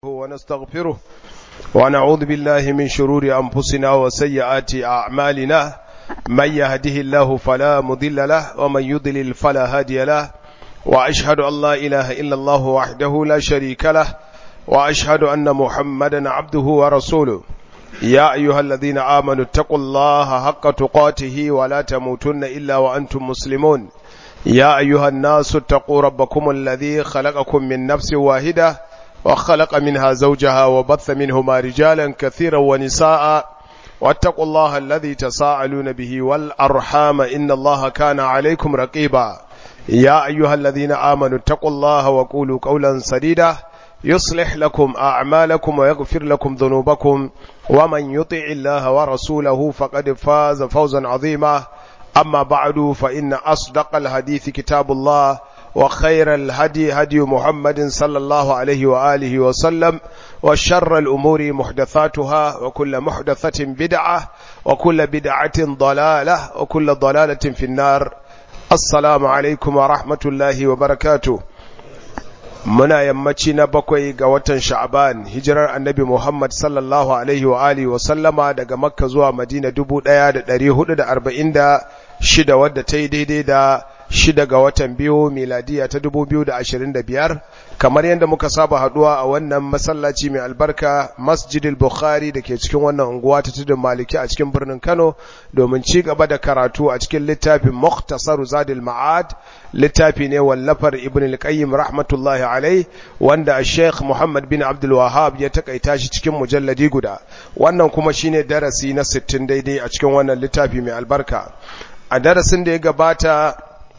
ونستغفره ونعوذ بالله من شرور أنفسنا وسيئات أعمالنا من يهده الله فلا مضل له ومن يضلل فلا هادي له وأشهد أن لا إله إلا الله وحده لا شريك له وأشهد أن محمدا عبده ورسوله يا أيها الذين آمنوا اتقوا الله حق تقاته ولا تموتن إلا وأنتم مسلمون يا أيها الناس اتقوا ربكم الذي خلقكم من نفس واحدة وخلق منها زوجها وبث منهما رجالا كثيرا ونساء واتقوا الله الذي تساءلون به والأرحام إن الله كان عليكم رقيبا يا أيها الذين آمنوا اتقوا الله وقولوا قولا سديدا يصلح لكم أعمالكم ويغفر لكم ذنوبكم ومن يطع الله ورسوله فقد فاز فوزا عظيما أما بعد فإن أصدق الحديث كتاب الله وخير الهدي هدي محمد صلى الله عليه وآله وسلم وشر الأمور محدثاتها وكل محدثة بدعة وكل بدعة ضلالة وكل ضلالة في النار السلام عليكم ورحمة الله وبركاته muna yammaci na bakwai ga watan sha'ban hijirar annabi Muhammad sallallahu alaihi wa alihi wa sallama daga makka zuwa madina dubu ɗaya da ɗari hudu da arba'in da shida wadda ta yi daidai da shida ga watan biyu miladiya ta dubu biyu da ashirin da biyar kamar yadda muka saba haduwa a wannan masallaci mai albarka masjidil bukhari da ke cikin wannan unguwa ta tudun maliki a cikin birnin kano domin ci gaba da karatu a cikin littafin muktasar zadil ma'ad littafi ne wallafar ibn al-qayyim rahmatullahi alai wanda sheikh muhammad bin abdul wahab ya takaita shi cikin mujalladi guda wannan kuma shine darasi na 60 daidai a cikin wannan littafi mai albarka a darasin da ya gabata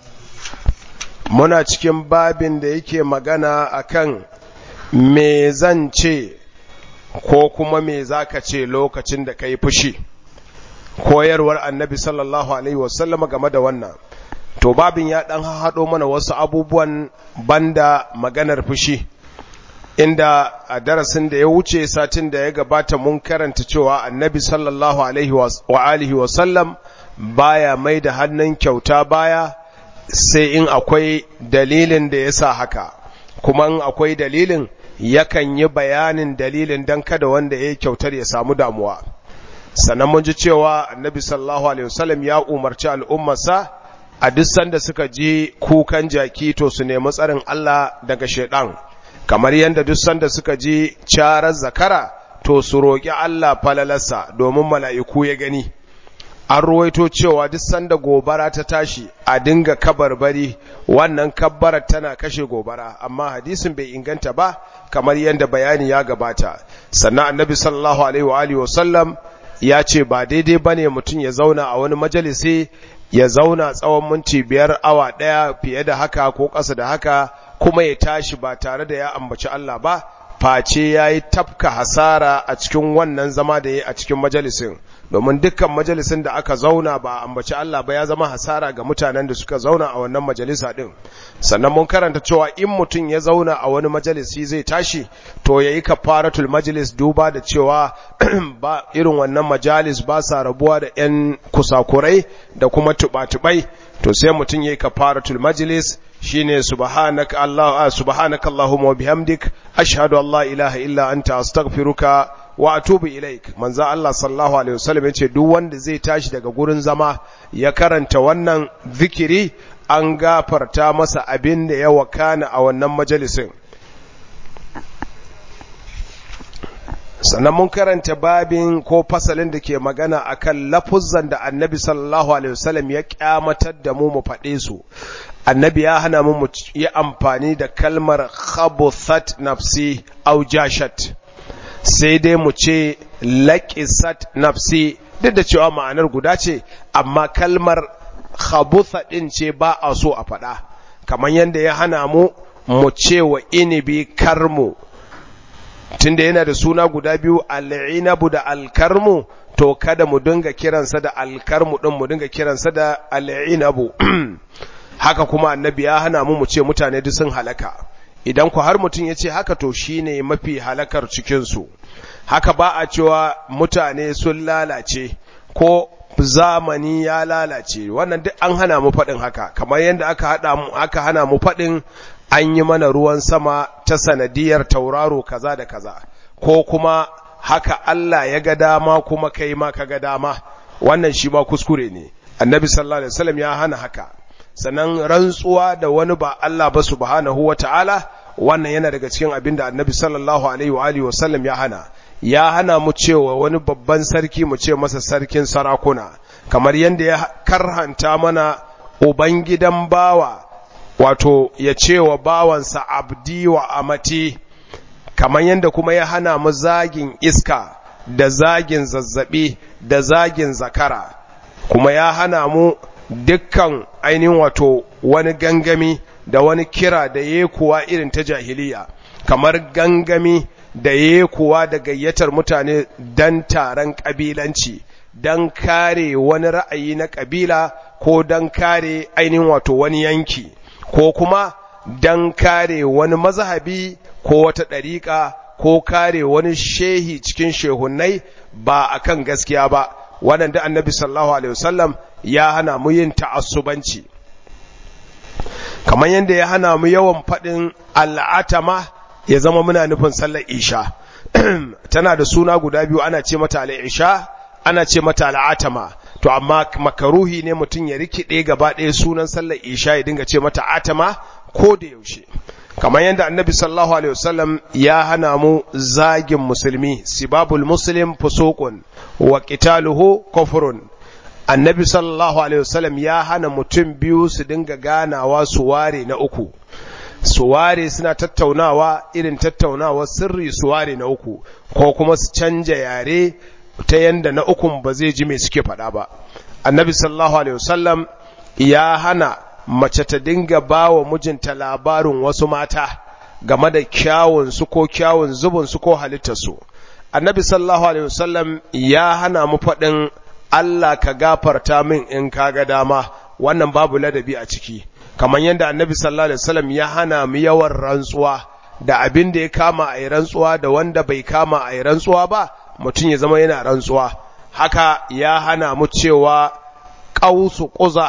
muna cikin babin da yake magana akan me zan ce ko kuma me zaka ce lokacin da kai fushi koyarwar annabi sallallahu alaihi wasallama game da wannan to babin ya dan haɗo mana wasu abubuwan banda maganar fushi inda a darasin da ya wuce satin da ya gabata mun karanta cewa annabi sallallahu alaihi wa alihi wasallam baya mai da hannun kyauta baya sai in akwai dalilin da ya sa haka kuma in akwai dalilin yakan yi bayanin dalilin don kada wanda ya kyautar ya samu damuwa sannan mun ji cewa annabi sallallahu alaihi wasallam ya umarci al'ummarsa a duk sanda suka ji kukan jaki to su nemi tsarin Allah daga shaidan kamar yadda duk sanda suka ji carar zakara to su roƙi Allah falalarsa domin mala'iku ya gani an ruwaito cewa duk sanda gobara ta tashi a dinga kabarbari wannan kabbarar tana kashe gobara amma hadisin bai inganta ba kamar yadda bayani ya gabata sannan annabi sallallahu alaihi wa alihi wasallam ya ce ba daidai bane mutum ya zauna a wani majalisi ya zauna tsawon minti biyar awa ɗaya fiye da haka ko ƙasa da haka kuma ya tashi ba tare da ya ambaci Allah ba face ya yi tafka hasara a cikin wannan zama da ya a cikin majalisin domin dukkan majalisin da aka zauna ba ambaci Allah ba ya zama hasara ga mutanen da suka zauna a wannan majalisa din sannan mun karanta cewa in mutum ya zauna a wani majalisi zai tashi to yayi kafaratul majlis duba da cewa ba irin wannan majalis ba sa rabuwa da yan kusakurai da kuma tubatubai to sai mutum yayi kafaratul majlis shine subhanaka allah subhanaka allahumma wa bihamdik ashhadu an la ilaha illa anta astaghfiruka wa atubu ilaik manzo Allah sallallahu alaihi wasallam yace duk wanda zai tashi daga gurin zama ya karanta wannan zikiri an gafarta masa abin da ya wakana a wannan majalisin sannan mun karanta babin ko fasalin da ke magana akan lafuzzan da annabi sallallahu alaihi wasallam ya kyamatar da mu mu faɗe su annabi ya hana mu yi amfani da kalmar khabuthat nafsi au jashat sai dai mu ce laƙisat nafsi duk da cewa ma'anar guda ce amma kalmar khabutha ɗin ce ba a so a faɗa kamar yadda ya hana mu mu ce wa inibi karmu tunda yana da suna guda biyu al'inabu da alkarmu to kada mu dinga kiransa da alkarmu ɗin mu dinga kiransa da al'inabu haka kuma annabi ya hana mu mu ce mutane duk sun halaka idan ku har mutum ya ce haka to shine mafi halakar cikinsu haka ba a cewa mutane sun lalace ko zamani ya lalace wannan duk an hana mu faɗin haka kamar yadda aka hana mu faɗin an yi mana ruwan sama ta sanadiyar tauraro kaza da kaza ko kuma haka Allah ya ga dama kuma kai ma ka ga dama wannan shi ma kuskure ne annabi sallallahu alaihi wasallam ya hana haka sannan rantsuwa da wani ba Allah ba subhanahu wata'ala wannan yana daga cikin abin da annabi sallallahu alaihi wa alihi wasallam ya hana ya hana mu cewa wani babban sarki mu ce masa sarkin sarakuna kamar yadda ya karhanta mana ubangidan bawa wato ya ce wa bawansa abdi wa amati kamar yadda kuma ya hana mu zagin iska da zagin zazzabi da zagin zakara kuma ya hana mu dukkan ainihin wato wani gangami da wani kira da ya kuwa irin ta jahiliya kamar gangami da ya kuwa da gayyatar mutane don taron ƙabilanci don kare wani ra'ayi na ƙabila ko don kare ainihin wato wani yanki ko kuma don kare wani mazhabi ko wata ɗariƙa ko kare wani shehi cikin shehunai ba akan gaskiya ba waɗanda annabi sallallahu alaihi wasallam ya hana mu yin ta'assubanci kamar yadda ya hana mu yawan faɗin al'atama ya zama muna nufin sallar isha tana da suna guda biyu ana ce mata al'isha ana ce mata al'atama to amma makaruhi ne mutum ya rikide gaba ɗaya sunan sallar isha ya dinga ce mata atama ko da yaushe kamar yadda annabi sallallahu alaihi wasallam ya hana mu zagin musulmi sibabul muslim fusuqun wa qitaluhu kufrun annabi sallallahu alaihi wasallam ya hana mutum biyu su dinga ganawa su ware na uku su ware suna tattaunawa irin tattaunawa sirri su ware na uku ko kuma su canja yare ta yanda na ukun ba zai ji me suke faɗa ba annabi sallallahu alaihi wasallam ya hana mace ta dinga ba wa mijinta labarin wasu mata game da kyawun su ko kyawun zubin su ko halittar su annabi sallallahu alaihi wasallam ya hana mu faɗin Allah ka gafarta min in kaga dama wannan babu ladabi a ciki kamar yadda annabi sallallahu alaihi wasallam ya hana mu yawan rantsuwa da abin da ya kama a yi rantsuwa da wanda bai kama a yi rantsuwa ba mutum ya zama yana rantsuwa haka ya hana mu cewa ƙausu ƙuza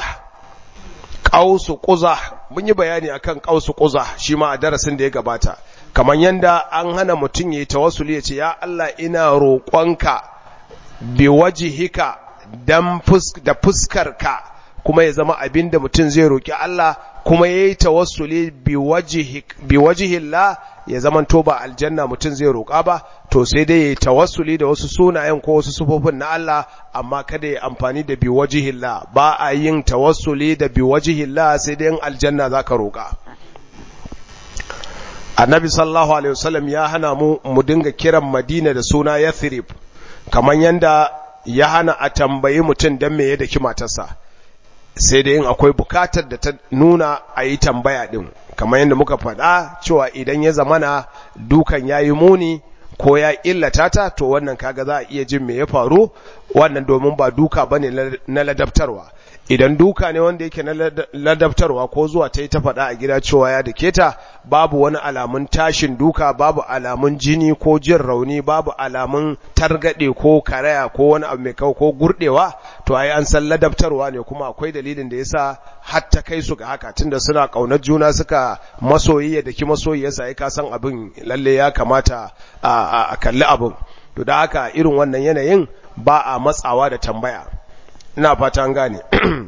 ƙausu ƙuza mun yi bayani akan ƙausu ƙuza shi ma a darasin da ya gabata kamar yadda an hana mutum ya yi tawassuli ya ce ya Allah ina roƙonka bi wajihika dan da fuskarka kuma ya zama abin da mutum zai roƙi Allah kuma ya yi tawassuli bi wajihillah ya zama to ba aljanna mutum zai roƙa ba to sai dai ya yi tawassuli da wasu sunayen ko wasu sufofin na Allah amma kada ya amfani da bi wajihillah ba a yin tawassuli da bi wajihillah sai dai in aljanna zaka roƙa annabi sallallahu alaihi wasallam ya hana mu mu dinga kiran madina da suna yathrib kamar yanda ya hana a tambayi mutum don me ya daki matarsa sai da yin akwai bukatar da ta nuna a yi tambaya ɗin kamar yadda muka faɗa cewa idan ya zamana dukan ya yi muni ko ya illata ta to wannan kaga za a iya jin me ya faru wannan domin ba duka ba ne na ladabtarwa idan duka ne wanda yake na ladabtarwa ko zuwa ta yi ta faɗa a gida cewa ya dake ta babu wani alamun tashin duka babu alamun jini ko jin rauni babu alamun targaɗe ko karaya ko wani abu mai kau ko gurɗewa to ai an san ladabtarwa ne kuma akwai dalilin da yasa har ta kai su ga haka tunda suna ƙaunar juna suka masoyi ya daki masoyi yasa ai ka san abin lalle ya kamata a kalli abin to da haka irin wannan yanayin ba a matsawa da tambaya ina fata an gane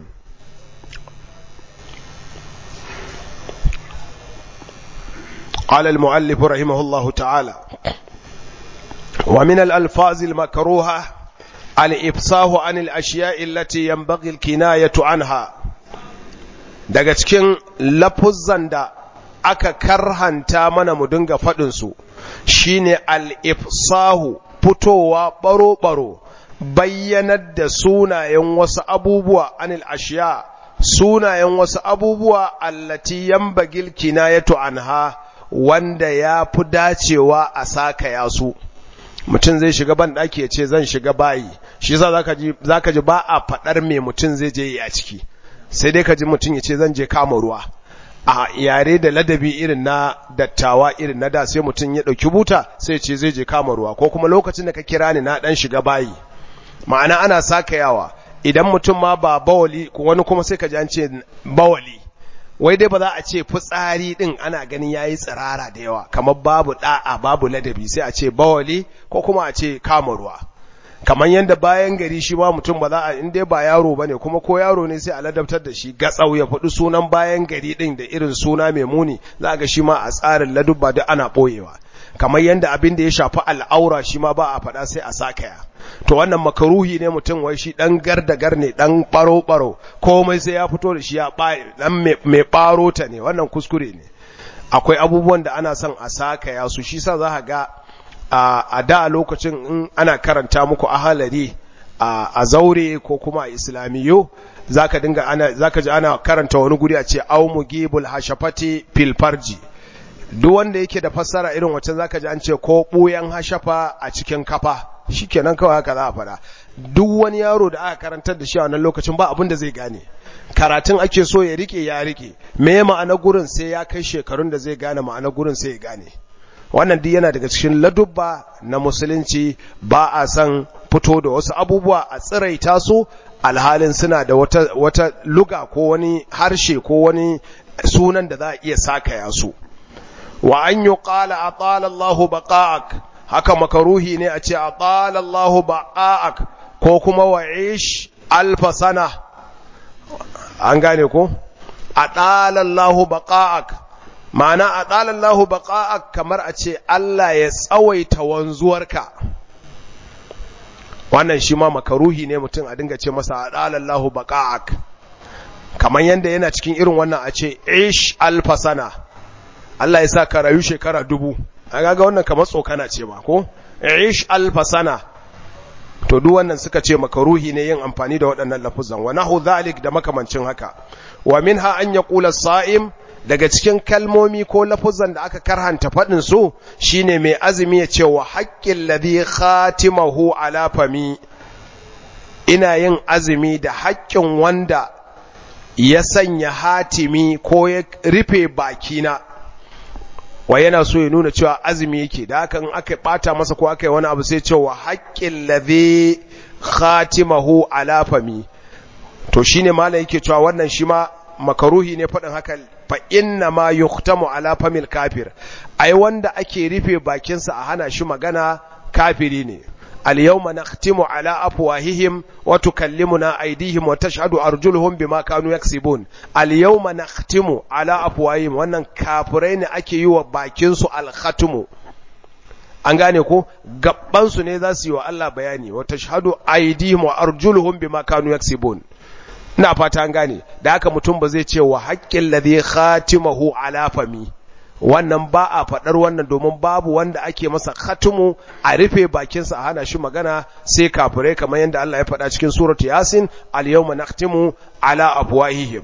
قال المؤلف رحمه الله تعالى ومن الألفاظ المكروهة الإفصاه عن الأشياء التي ينبغي الكناية عنها daga cikin lafuzan da aka karhanta mana mu dinga faɗinsu shine al-ifsahu fitowa baro-baro bayyanar da sunayen wasu abubuwa anil ashiya sunayen wasu abubuwa allati yambagil kinayatu anha wanda ya fi dacewa a saka yasu mutum zai shiga ban ɗaki ya ce zan shiga bayi shi yasa zaka ji ba a faɗar me mutum zai je yi a ciki sai dai ka ji mutum ya ce zan je kama ruwa a yare da ladabi irin na dattawa irin na da sai mutum ya ɗauki buta sai ce zai je kama ruwa ko kuma lokacin da ka kira ni na ɗan shiga bayi ma'ana ana saka yawa idan mutum ma ba bawali wani kuma sai ka ji an ce bawali wai dai ba za a ce fitsari din ana ganin yayi tsirara da yawa kamar babu da'a babu ladabi sai a ce bawali ko kuma a ce kama ruwa kamar yadda bayan gari shi ma mutum ba za a in dai ba yaro bane kuma ko yaro ne sai a ladabtar da shi gatsau ya faɗi sunan bayan gari din da irin suna mai muni za ga shi ma a tsarin ladubba duk ana boyewa kamar yadda abin da ya shafi al'aura shi ma ba a faɗa sai a sakaya to wannan makaruhi ne mutum wai shi dan gardagar ne dan baro baro komai sai ya fito da shi ya dan mai baro ta ne wannan kuskure ne akwai abubuwan da ana son a sakaya su shi sa za ga a da lokacin in ana karanta muku ahalari a zaure ko kuma a islamiyo zaka dinga ana zaka ji ana karanta wani guri a ce au mugibul hashafati fil farji duk wanda yake da fassara irin wacce zaka ji an ce ko buyan hashafa a cikin kafa shikenan kawai haka za a fada duk wani yaro da aka karantar da shi a wannan lokacin ba abin da zai gane karatun ake so ya rike ya rike me ma'ana gurin sai ya kai shekarun da zai gane ma'ana gurin sai ya gane wannan duk yana daga cikin ladubba na musulunci ba a san fito da wasu abubuwa a tsiraita su alhalin suna da wata, wata luga ko wani harshe ko wani sunan da za a iya sakaya su wa an yi ƙala a ƙalallahu baƙa'ak haka makaruhi ne a ce a ƙalallahu baƙa'ak ko kuma wa ish alfasana an gane ko a ƙalallahu baƙa'ak ma'ana a ɗalallahu baƙa'ak kamar a ce Allah ya tsawaita wanzuwarka wannan shi ma makaruhi ne mutum a dinga ce masa a ɗalallahu baƙa'ak kamar yadda yana cikin irin wannan a ce ish alfasana Allah ya sa ka rayu shekara dubu a gaga wannan kamar tsokana ce ma ko ish alfasana to duk wannan suka ce makaruhi ne yin amfani da waɗannan lafuzan wa nahu zalik da makamancin haka wa minha an yaqula sa'im daga cikin kalmomi ko lafuzan da aka karhanta faɗin su shine mai azumi ya ce wa haƙƙin ladhi khatimahu ala fami ina yin azumi da haƙƙin wanda ya sanya hatimi ko ya rufe bakina wa yana so ya nuna cewa azumi yake da haka in aka bata masa ko aka yi wani abu sai cewa haƙƙin ladhi khatimahu ala fami to shine malai yake cewa wannan shi ma makaruhi ne faɗin haka fa inna ma yuhtamu ala famil kafir ai wanda ake rufe bakinsa a hana shi magana kafiri ne al yawma nakhtimu ala afwahihim wa tukallimuna aydihim wa tashhadu arjuluhum bima kanu yaksibun al yawma nakhtimu ala afwahihim wannan kafirai ne ake yi wa bakin su al khatmu an gane ko gabban su ne za su yi wa Allah bayani wa tashhadu aydihim wa arjuluhum bima kanu yaksibun ina fata an gane da haka mutum ba zai ce wa haƙƙin ladhi khatimahu ala fami wannan ba a faɗar wannan domin babu wanda ake masa khatimu a rufe bakinsa a hana shi magana sai kafirai kamar yadda Allah ya faɗa cikin suratu yasin al yawma nakhtimu ala afwahihim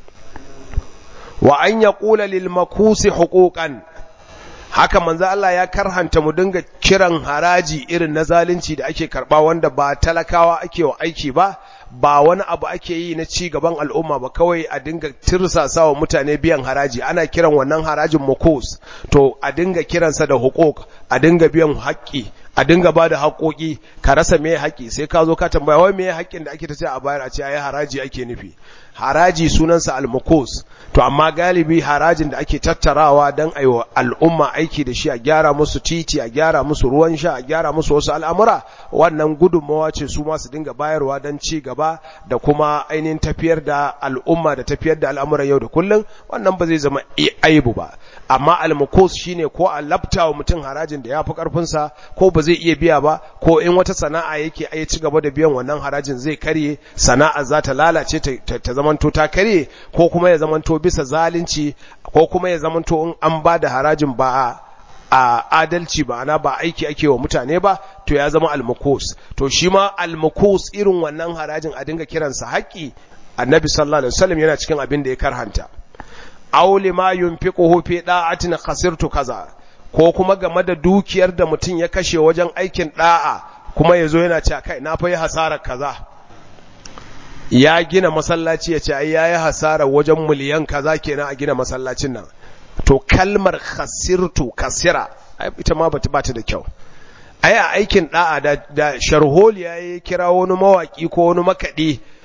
wa an yaqula lil makusi huquqan haka manzo Allah ya karhanta mu dinga kiran haraji irin na zalunci da ake karba wanda ba talakawa ake wa aiki ba ba wani abu ake yi na ci gaban al'umma ba kawai a dinga tirsasa wa mutane biyan haraji ana kiran wannan harajin mukos to a dinga kiransa da hukuk a dinga biyan haƙƙi a dinga ba da haƙoƙi ka rasa me haƙƙi sai ka zo ka tambaya wai me haƙƙin da ake ta ce a bayar a ce ai haraji ake nufi haraji sunansa al-mukos to amma galibi harajin da ake tattarawa don aiwa al'umma aiki da shi a gyara musu titi a gyara musu ruwan sha a gyara musu wasu al'amura wannan gudunmawa ce su masu dinga bayarwa don ci gaba da kuma ainihin tafiyar da al'umma da tafiyar da al'amuran yau da kullum wannan ba zai zama aibu ba amma al-mukos shine ko a labta wa mutum harajin da ya fi karfinsa ko ba zai iya biya ba ko in wata sana'a yake ai ci gaba da biyan wannan harajin zai karye sana'a za ta lalace ta zamanto ta karye ko kuma ya zamanto bisa zalunci ko kuma ya zamanto in an ba da harajin ba a adalci ba ana ba aiki ake wa mutane ba to ya zama almukus to shi ma almukus irin wannan harajin a dinga kiransa haƙƙi annabi sallallahu alaihi wasallam yana cikin abin da ya karhanta aw lima yunfiquhu fi da'atin khasirtu kaza ko kuma game da dukiyar da mutum ya kashe wajen aikin da'a kuma yazo yana cewa kai na fa yi hasarar kaza ya gina masallaci ya ce ai yayi hasara wajen miliyan kaza kenan a gina masallacin nan to kalmar khasirtu kasira ita ma bata bata da kyau ai a aikin da'a da, da sharholi ya kira wani mawaki ko wani makadi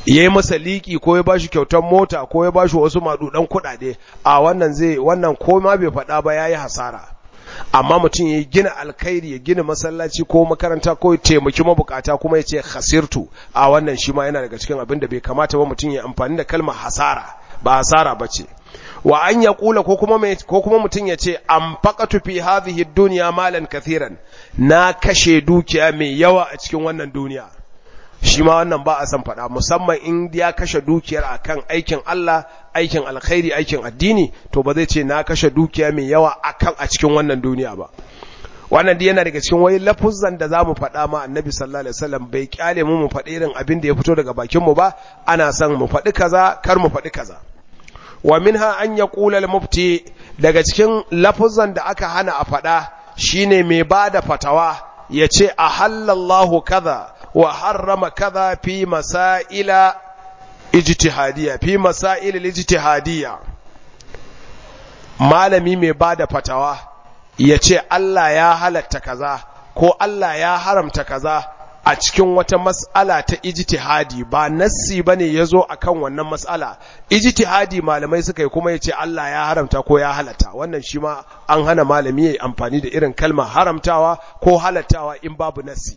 ya yi masa liki ko ya bashi kyautar mota ko ya bashi wasu madudan kuɗaɗe a wannan zai wannan ko ma bai faɗa ba ya yi hasara amma mutum ya gina alkhairi ya gina masallaci ko makaranta ko ya taimaki mabukata kuma ya ce hasirtu a wannan shi ma yana daga cikin abin da bai kamata ba mutum ya amfani da kalmar hasara ba hasara ba ce wa an ya kula ko kuma ko kuma mutum ya ce an faqatu fi hadhihi dunya malan kathiran na kashe dukiya mai yawa a cikin wannan duniya shi ma wannan ba a san faɗa musamman in ya kashe dukiyar akan aikin Allah aikin alkhairi aikin addini to ba zai ce na kashe dukiya mai yawa akan a cikin wannan duniya ba wannan dai yana daga cikin wai lafuzan da zamu faɗa ma annabi sallallahu alaihi wasallam bai kyale mu mu faɗi irin abin da ya fito daga bakin mu ba ana son mu faɗi kaza kar mu faɗi kaza wa minha an yaqula al-mufti daga cikin lafuzan da aka hana a faɗa shine mai bada fatawa yace ahallallahu kaza wa harrama kaza fi masaila ijtihadiyya fi masail ijtihadiyya malami mai bada fatawa yace Allah ya halatta kaza ko Allah ya haramta kaza a cikin wata mas'ala ta ijtihadi ba nassi bane yazo akan wannan mas'ala ijtihadi malamai suka yi kuma yace Allah ya haramta ko ya halatta wannan shi ma an hana malami yayi amfani da irin kalmar haramtawa ko halattawa in babu nassi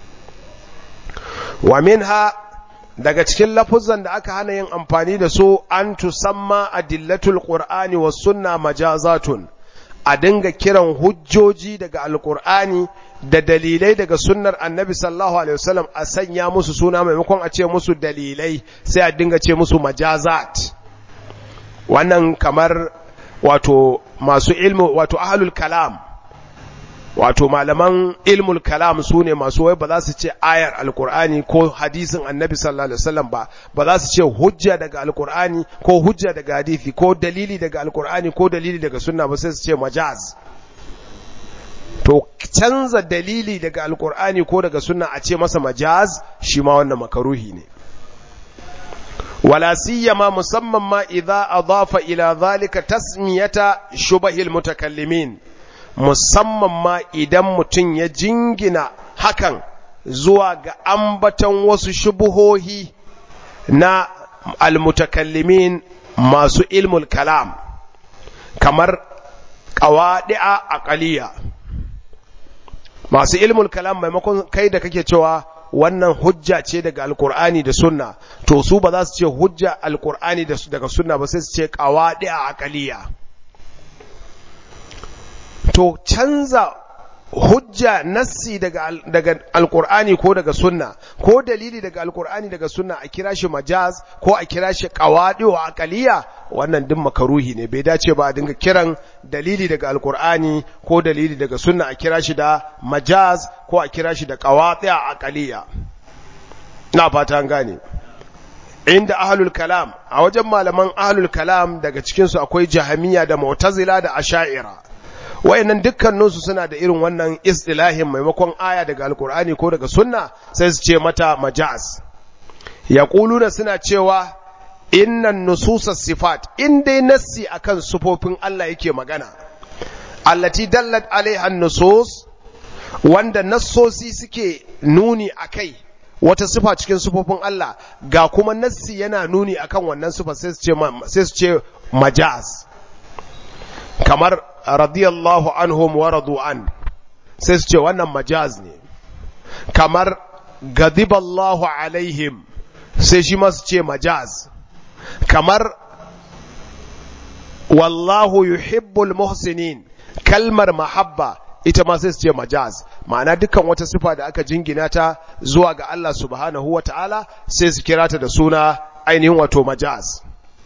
wa minha daga cikin lafuzan da aka hana yin amfani da su an tusamma adillatul qur'ani was sunna majazatun a dinga kiran hujjoji daga alqur'ani da dalilai daga sunnar annabi sallallahu alaihi wasallam a sanya musu suna maimakon a ce musu dalilai sai a dinga ce musu majazat wannan kamar wato masu ilmu wato ahlul kalam wato malaman ilmul kalam su ne masu wai ba za su ce ayar alkur'ani ko hadisin annabi sallallahu alaihi wasallam ba ba za su ce hujja daga alkur'ani ko hujja daga hadisi ko dalili daga alkur'ani ko dalili daga sunna ba sai su ce majaz to canza dalili daga alkur'ani ko daga sunna a ce masa majaz shi ma wannan makaruhi ne wala siyama musamman ma idza adafa ila zalika tasmiyata shubahil mutakallimin musamman ma idan mutum ya jingina hakan zuwa ga ambaton wasu shubuhohi na almutakallimin masu ilmul kalam kamar ƙawaɗi'a aƙaliya masu ilmul kalam maimakon kai da kake cewa wannan hujja ce daga alkur'ani da sunna to su ba za su ce hujja alkur'ani daga sunna ba sai su ce ƙawaɗi'a aƙaliya to canza hujja nassi daga daga alqur'ani ko daga sunna ko dalili daga alqur'ani daga sunna a kira shi majaz ko a kira shi qawadi wa aqaliya wannan din makaruhi ne bai dace ba a dinga kiran dalili daga alqur'ani ko dalili daga sunna a kira shi da majaz ko a kira shi da qawadi wa aqaliya na fata an gane inda ahlul kalam a wajen malaman ahlul kalam daga cikin su akwai jahamiya da mu'tazila da asha'ira wayannan dukkaninsu suna da irin wannan istilahin maimakon aya daga alkur'ani ko daga sunna sai su ce mata majaz yaquluna suna cewa innan nususas sifat in dai nassi akan sufofin Allah yake magana allati dallat alaiha nusus wanda nassosi suke nuni akai wata sifa cikin sufofin Allah ga kuma nassi yana nuni akan wannan sifa sai su ce sai su ce majaz kamar radiyallahu anhum wa radu an sai su ce wannan majaz ne kamar gadiballahu alaihim sai shi masu ce majaz kamar wallahu yuhibbul muhsinin kalmar mahabba ita ma sai su ce majaz ma'ana dukkan wata sifa da aka jingina ta zuwa ga Allah subhanahu wa ta'ala sai su kira ta da suna ainihin wato majaz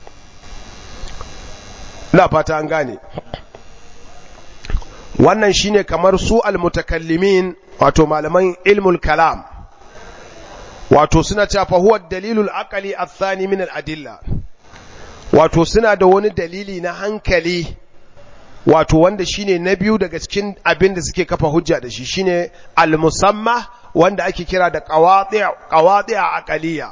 na fata an gane wannan shine kamar su almutakallimin wato malaman ilmul kalam wato suna cewa fa huwa dalilul aqli athani min al-adilla wato suna da wani dalili na hankali wato wanda shine na biyu daga cikin abin da suke kafa hujja da shi shine al-musamma wanda ake kira da qawati' qawati' aqliya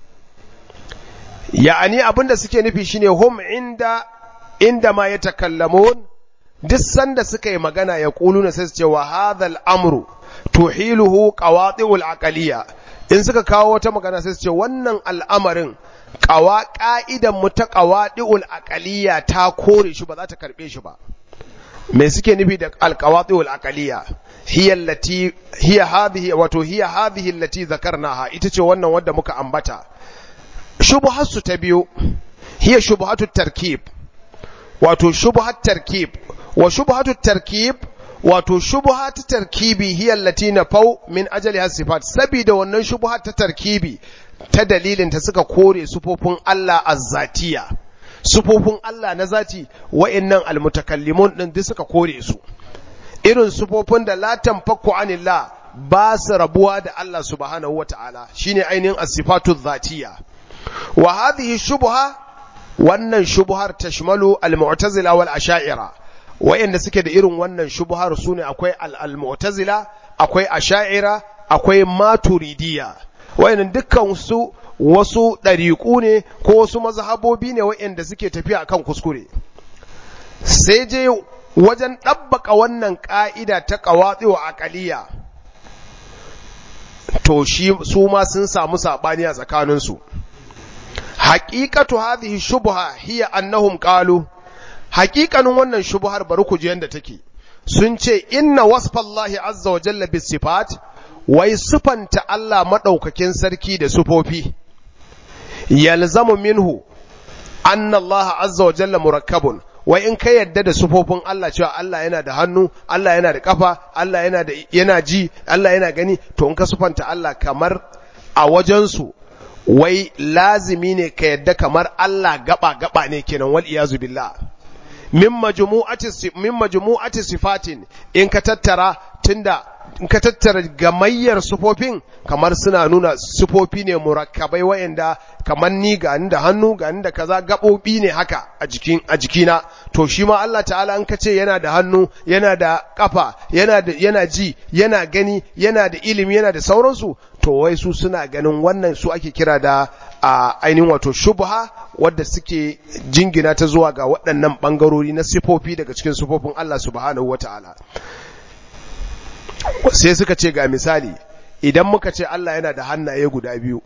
ya'ani abin da suke nufi shine hum inda inda ma yatakallamun duk sanda suka yi magana ya ƙulu na sai su ce wa hadhal amru tuhiluhu qawati'ul aqliya in suka kawo wata magana sai su ce wannan al'amarin ƙawa ƙa'idan mu ta ƙawaɗi'ul aƙaliya ta kore shi ba za ta karɓe shi ba me suke nufi da alƙawaɗi'ul aƙaliya hiya allati hiya hadhihi wato hiya hadhihi allati zakarnaha ita ce wannan wadda muka ambata shubhatsu ta biyu hiya shubhatu tarkib wato shubhat tarkib wa shubhatu tarkib wato shubha ta tarkibi hiya allati nafau min ajali sifat saboda wannan shubha ta tarkibi ta dalilin ta suka kore sufofin Allah azzatiya sufofin Allah na zati wa'annan almutakallimun din duk suka kore su irin sufofin da la tanfaku anillah ba su rabuwa da Allah subhanahu wata'ala shine ainihin as-sifatu dhatiya wa hadhihi shubha wannan shubhar tashmalu al-mu'tazila wal asha'ira wayanda suke da irin wannan shubhar su ne akwai al-mu'tazila akwai asha'ira akwai maturidiya wayannan dukkan su wasu ɗariƙu ne ko wasu mazhabobi ne wayanda suke tafiya akan kuskure sai je wajen ɗabbaka wannan ƙa'ida ta ƙawatsi wa aƙaliya to shi su ma sun samu saɓani a tsakaninsu haƙiƙatu hadhihi shubha hiya annahum qalu hakikanin wannan shubuhar bari ku ji yanda take sun ce inna wasfallahi azza wa jalla bis sifat wai sifanta Allah madaukakin sarki da sufofi yalzamu minhu anna Allah azza wa jalla murakkabun wai in ka yadda da sufofin Allah cewa Allah yana da hannu Allah yana da kafa Allah yana da yana ji Allah yana gani to in ka sufanta Allah kamar a wajensu wai lazimi ne ka yadda kamar Allah gaba gaba ne kenan wal iyazu billah min majmu'ati min majmu'ati sifatin in ka tattara tunda in ka tattara gamayyar sufofin kamar suna nuna sufofi ne murakkabai wayanda kamar ni ga da hannu ga da kaza gabobi ne haka a jikin a jikina to shi ma Allah ta'ala in ka ce yana da hannu yana da kafa yana da yana ji yana gani yana da ilimi yana da sauransu to wai su suna ganin wannan su ake kira da a ainihin wato shubha wadda suke jingina ta zuwa ga waɗannan ɓangarori na sifofi daga cikin sifofin Allah subhanahu wa ta'ala. Sai suka ce ga misali, idan muka ce Allah yana da hannaye guda biyu,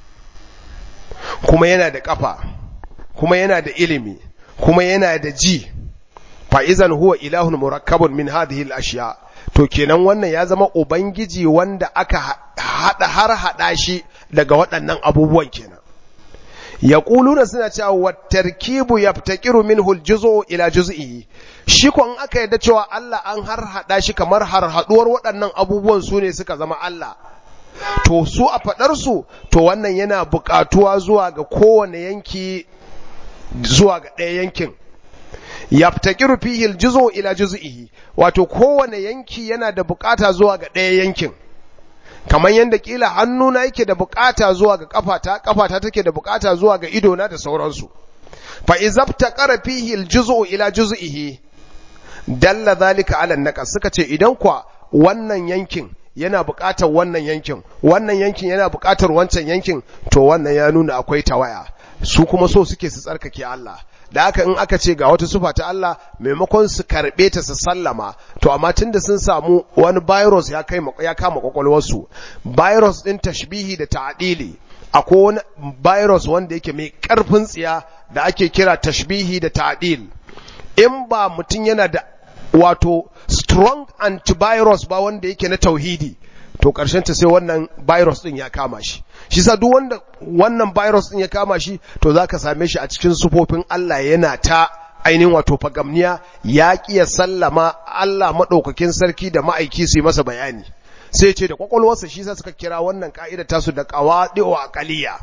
kuma yana da ƙafa, kuma yana da ilimi, kuma yana da ji, fa'izan huwa ilahun murakkabun min hadhihi al-ashiya to kenan wannan ya zama ubangiji wanda aka hada har hada shi daga waɗannan abubuwan kenan yaquluna suna cewa wat-tarkibu yaftakiru minhu al-juz'u ila juz'ihi shi ko in aka yadda cewa Allah an har hada shi kamar har haduwar waɗannan abubuwan su ne suka zama Allah to su a fadar su to wannan yana buƙatuwa zuwa ga kowane yanki zuwa ga ɗaya yankin yaftakiru fihi al-juz'u ila juz'ihi wato kowane yanki yana da bukata zuwa ga ɗaya yankin kamar yadda kila hannuna yake da bukata zuwa ga kafata kafata take da bukata zuwa ga idona da sauransu fa izabtaqara fihi al-juz'u ila juz'ihi dalla zalika ala naqas suka ce idan kwa wannan yankin yana bukatar wannan yankin wannan yankin yana bukatar wancan yankin to wannan ya nuna akwai tawaya su kuma so suke su tsarkake Allah da haka in aka ce ga wata sufa ta Allah maimakon su karbe ta su sallama to amma tunda sun samu wani virus ya kai ya kama kwakwalwarsu virus din tashbihi da ta'dili akwai wani virus wanda yake mai karfin tsiya da ake kira tashbihi da ta'dil in ba mutum yana da wato strong antivirus ba wanda yake na tauhidi to ƙarshen ta sai wannan virus din ya kama shi shi sa duk wanda wannan virus din ya kama shi to zaka same shi a cikin sufofin Allah yana ta ainihin wato fagamniya ya kiya sallama Allah madaukakin sarki da ma'aiki su yi masa bayani sai ce da kwakwalwarsa shi sa suka kira wannan ka'ida tasu da qawadi'u aqliya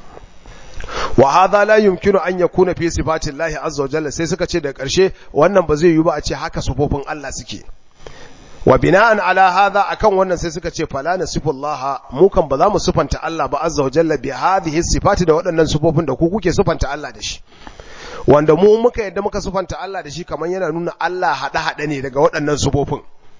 wa hadha la yumkinu an yakuna fi sifati Allah azza wa jalla sai suka ce da ƙarshe wannan ba zai yi ba a ce haka sufofin Allah suke wa bina'an ala hadha akan wannan sai suka ce fala nasifullah mu kan ba za mu sifanta Allah ba azza wa jalla bi hadhihi sifati da waɗannan sifofin da ku kuke sifanta Allah da shi wanda mu muka yadda muka sifanta Allah da shi kamar yana nuna Allah hada hada ne daga waɗannan sifofin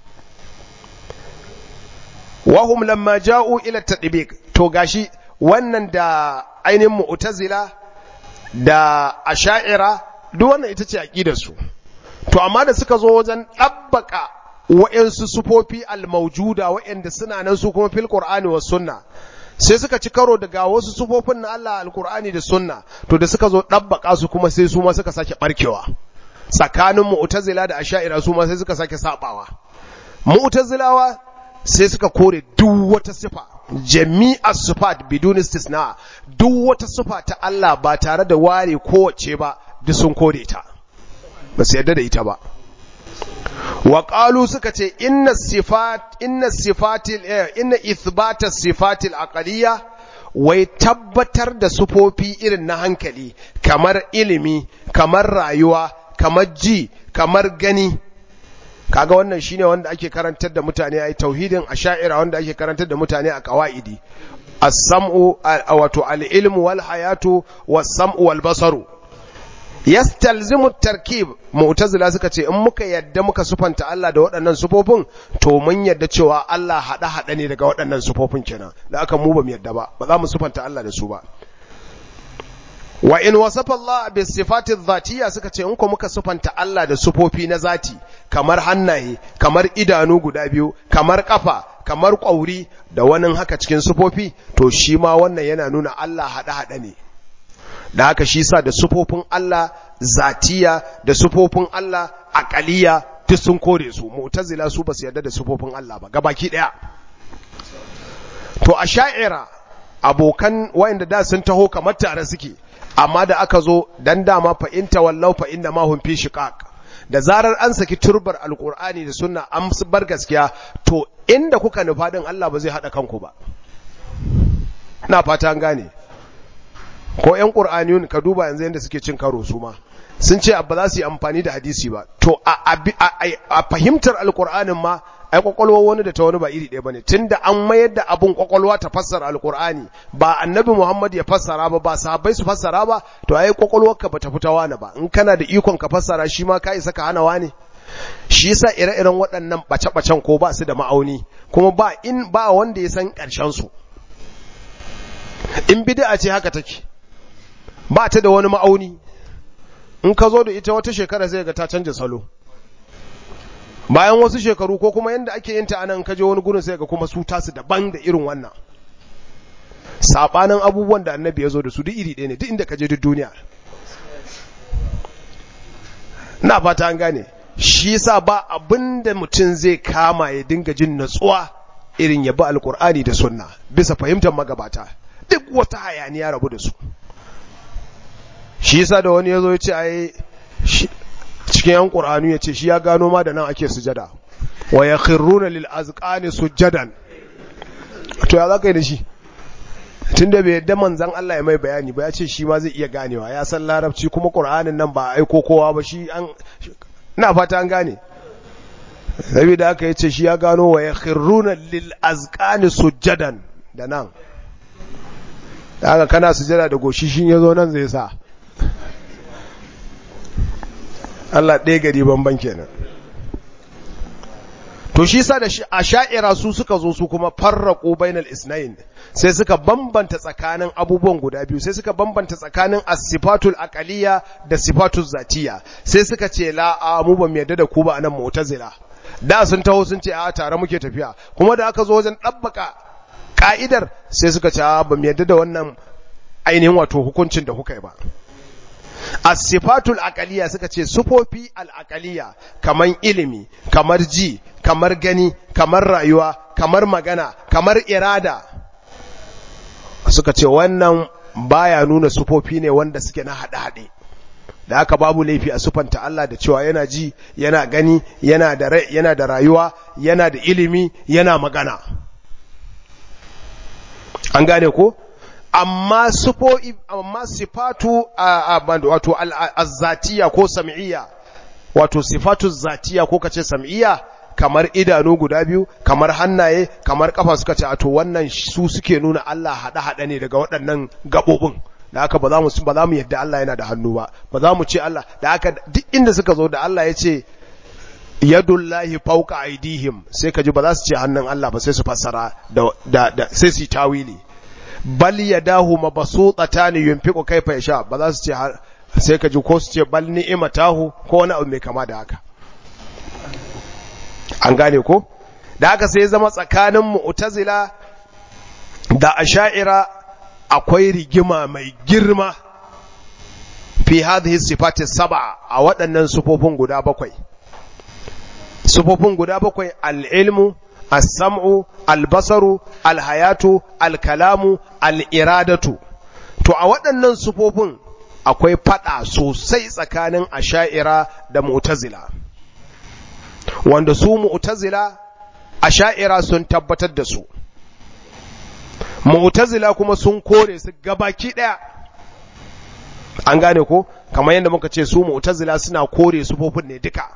wa hum lamma ja'u ila tadbiq to gashi wannan da ainihin mu'tazila da asha'ira duk wannan ita ce aqidar su to amma da suka zo wajen dabbaka wa'yansu sufofi al-maujuda wa'yanda suna nan su kuma fil Qur'ani was sunna sai suka ci karo daga wasu sufofin na Allah alkur'ani da sunna to da suka zo ɗabbaka su kuma sai su ma suka sake barkewa tsakanin mu'tazila da asha'ira su ma sai suka sake sabawa mu'tazilawa sai suka kore duk wata sifa jami'a sifat bidun istisna duk wata sifa ta Allah ba tare da ware kowace ba duk sun kore ta ba su yarda da ita ba wa qalu suka ce inna sifat inna sifatil inna ithbata sifatil aqaliyya wai tabbatar da sufofi irin na hankali kamar ilimi kamar rayuwa kamar ji kamar gani kaga wannan shine wanda ake karantar da mutane ai tauhidin asha'ira wanda ake karantar da mutane a qawaidi as-sam'u wato al-ilmu wal hayatu was-sam'u wal basaru yastalzimu tarkib mu'tazila suka ce in muka yadda muka sufanta Allah da waɗannan sufofin to mun yadda cewa Allah hada hada ne daga waɗannan sufofin kenan da aka mu ba mu yadda ba ba za mu sufanta Allah da su ba wa in wasafa Allah bi sifati dhatiyya suka ce in ko muka sufanta Allah da sufofi na zati kamar hannaye kamar idanu guda biyu kamar kafa kamar ƙwauri da wani haka cikin sufofi to shi ma wannan yana nuna Allah hada hada ne da haka shi sa da sufofin Allah zatiya da sufofin Allah aqaliya duk sun kore su mu'tazila su basu yarda da sufofin Allah ba gabaki daya to asha'ira abokan wayanda da sun taho kamar tare suke amma da aka zo dan dama fa in tawallaw fa inna ma hum fi shiqaq da zarar an saki turbar alqur'ani da sunna an bar gaskiya to inda kuka nufa din Allah ba zai hada kanku ba ina fata an gane ko ‘yan ƙur'aniyun ka duba yanzu yadda suke cin karo su ma sun ce ba za su yi amfani da hadisi ba to a fahimtar alƙur'anin ma ai ƙwaƙwalwa wani da ta wani ba iri ɗaya ba ne tun da an mayar da abin ƙwaƙwalwa ta fassara alƙur'ani ba annabi muhammad ya fassara ba ba sahabbai su fassara ba to ai ƙwaƙwalwarka ba ta fita wani ba in kana da ikon ka fassara shi ma ka isa ka hana wani shi yasa ire-iren waɗannan ɓace-ɓacen ko ba su da ma'auni kuma ba in ba wanda ya san ƙarshen su in bid'a ce haka take ba ta da wani ma'auni in ka zo da ita wata shekara sai ga ta canja salo bayan wasu shekaru ko kuma yadda ake yin ta anan kaje wani gurin sai ga kuma su tasu daban da irin wannan sabanin abubuwan da annabi ya zo da su duk iri ɗaya ne duk inda kaje duk duniya na fata an gane shi yasa ba abinda mutum zai kama ya dinga jin natsuwa irin ya bi alkur'ani da sunna bisa fahimtar magabata duk wata hayaniya rabu da su shi yasa da wani yazo ya ce ai cikin yan qur'ani ya ce shi ya gano ma da nan ake sujada wa yakhruna lil azqani sujadan to ya zaka yi da shi tunda bai yadda manzon Allah ya mai bayani ba ya ce shi ma zai iya ganewa ya san larabci kuma qur'anin nan ba aiko kowa ba shi an ina fata an gane saboda aka yace shi ya gano wa yakhruna lil azqani sujadan da nan da haka kana sujada da goshi shi yazo nan zai sa Allah ɗaya gari banban kenan to shi sa da a sha'ira su suka zo su kuma farraƙo bainal isnain sai suka bambanta tsakanin abubuwan guda biyu sai suka bambanta tsakanin as-sifatul aqaliyya da sifatul zatiya sai suka ce la a mu ba mu yarda da ku ba anan mu'tazila da sun taho sun ce a tare muke tafiya kuma da aka zo wajen dabbaka ka'idar sai suka ce a ba mu yarda da wannan ainihin wato hukuncin da kuka yi ba as-sifatul aqaliyya suka ce sufofi al-aqaliyya kamar ilimi kamar ji kamar gani kamar rayuwa kamar magana kamar irada suka ce wannan baya nuna sufofi ne wanda suke na hade-hade da haka babu laifi a sufanta Allah da cewa yana ji yana gani yana da yana da rayuwa yana da ilimi yana magana an gane ko amma sufo amma sifatu wato azzatiya ko sam'iyya wato sifatu zatiya ko kace sam'iyya kamar idanu guda biyu kamar hannaye kamar kafa suka ce to wannan su suke nuna Allah hada hada ne daga waɗannan gabobin da haka ba za mu ba za mu yadda Allah yana da hannu ba ba za mu ce Allah da haka duk inda suka zo da Allah ya ce yadullahi fawqa aidihim sai ka ji ba za su ce hannun Allah ba sai su fassara da da sai su tawili bal yadahu mabsuutatan yunfiqu kayfa yasha ba za su ce sai ka ji ko su ce bal ni'matahu ko wani abu mai kama da haka an gane ko da haka sai zama tsakanin mu'tazila da asha'ira akwai rigima mai girma fi hadhihi sifati sab'a a waɗannan sufofin guda bakwai sufofin guda bakwai al-ilmu as-sam'u al-basaru al-hayatu al-kalamu al-iradatu to a waɗannan sufofin akwai fada sosai tsakanin asha'ira da mu'tazila wanda su mu'tazila asha'ira sun tabbatar da su mu'tazila kuma sun kore su gabaki daya an gane ko kamar yadda muka ce su mu'tazila suna kore sufofin ne duka